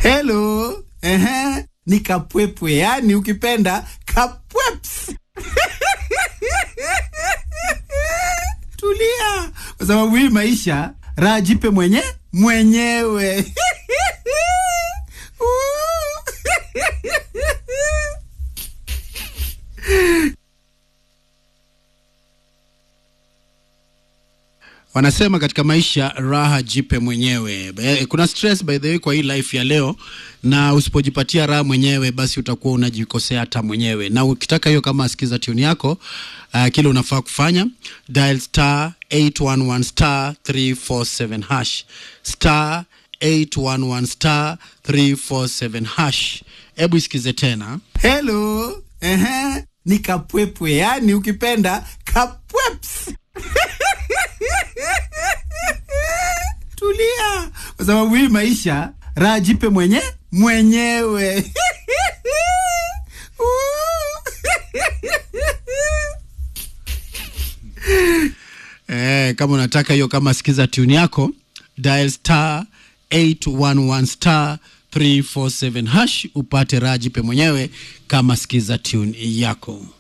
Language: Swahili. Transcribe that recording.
Hello. Ehe. Ni kapwepwe, yani ukipenda kapweps. Tulia, kwa sababu hii maisha raha jipe mwenye mwenyewe. Wanasema katika maisha raha jipe mwenyewe. Eh, Kuna stress by the way kwa hii life ya leo, na usipojipatia raha mwenyewe, basi utakuwa unajikosea hata mwenyewe. Na ukitaka hiyo, kama asikiza tune yako, uh, kile unafaa kufanya dial star 811 star 347 hash star 811 star 347 hash. Hebu isikize tena. Hello, ehe, ni kapwepwe, yani ukipenda kapweps. Tulia, kwa sababu hii maisha raha jipe mwenye mwenyewe. Eh, kama unataka hiyo, kama sikiza tune yako, dial star 811 star 347 hash upate raha jipe mwenyewe, kama sikiza tune yako.